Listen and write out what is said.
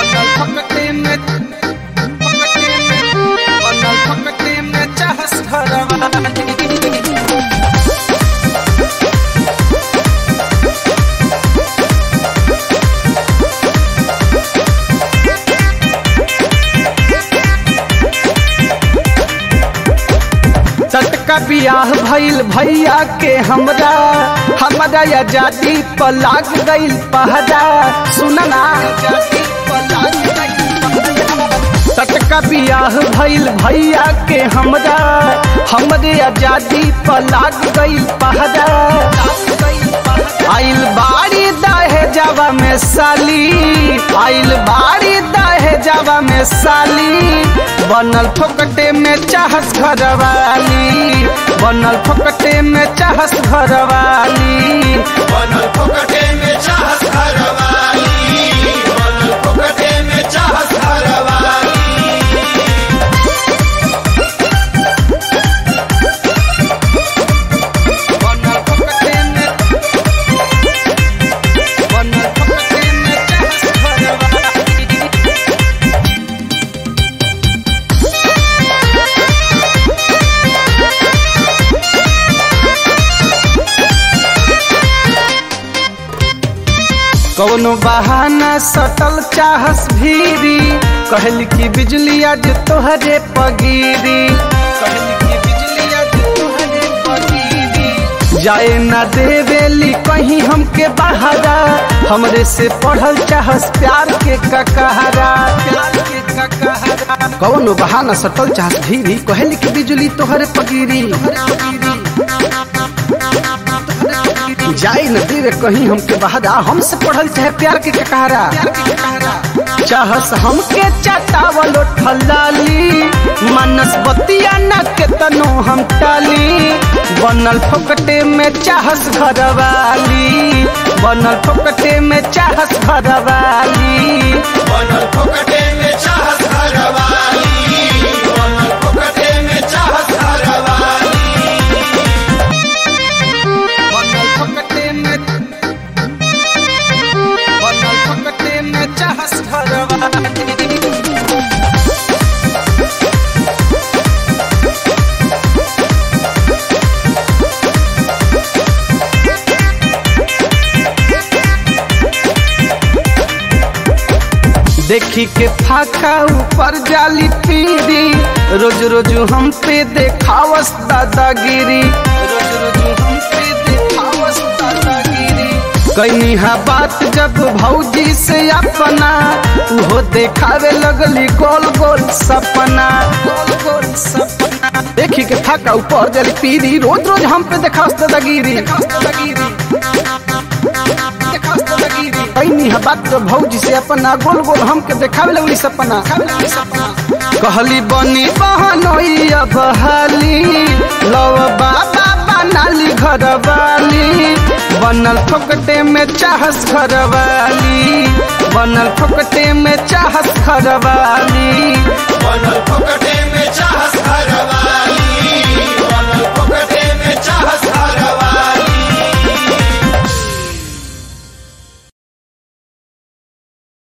बनल फकटे में फकटे में बनल फकटे में चाहस घरवाली टटका बियाह भइल भैया के हमरा हमरा आजादी पर लाग गइल पहरा सुनना टटका बियाह भइल भैया के हमरा हमरे आजादी पर लाग गइल पहरा आइल बाड़ी दाहे जावा में साली आइल बाड़ी दाहे जावा में साली बनल फोकटे में चाहस घरवाली बनल फोकटे में चाहस घरवाली बनल फोकटे में चाहत घरवाली बनल फोकटे में चाहत घरवाली बनल फोकटे में बनल फोकटे में चाहस घरवाली कौनो बहाना सटल चाहस भीरी कहल की बिजली आज तोहरे पगीरी कहल की बिजली आज तोहरे पगीरी जाए ना देवेली कहीं हमके बहारा हमरे से पढ़ल चाहस प्यार के ककहरा प्यार के ककहरा कौनो बहाना सटल चाहस भीरी कहल की बिजली तोहरे पगीरी जाई न देवे कहीं हमके बहादा हमसे पढ़ल चाहे प्यार के ककहरा चाहस हमके चटावल ठलाली मनस बतिया न के तनो हम टाली बनल फोकटे में चाहस घरवाली बनल फोकटे में चाहस घरवाली बनल फोकटे में चाहत घरवाली बनल फोकटे में चाहत घरवाली बनल फोकटे में बनल फोकटे में चाहस घरवाली देखी के फाका ऊपर जाली पीरी रोज रोज हम पे देखावस दादागिरी रोज रोज हम पे देखावस दादागिरी कहीं हा बात जब भौजी से अपना उहो देखावे लगली गोल गोल सपना गोल गोल सपना देखी के फाका ऊपर जाली पीरी रोज रोज हम पे देखावस दादागिरी देखावस दादागिरी कैनी है बात तो भौजी से अपना गोल गोल हमके देखावे लगली सपना कहली बनी बहनोई अब हाली लव बाबा बनाली घरवाली बनल फोकटे में चाहस घरवाली बनल फोकटे में चाहस घरवाली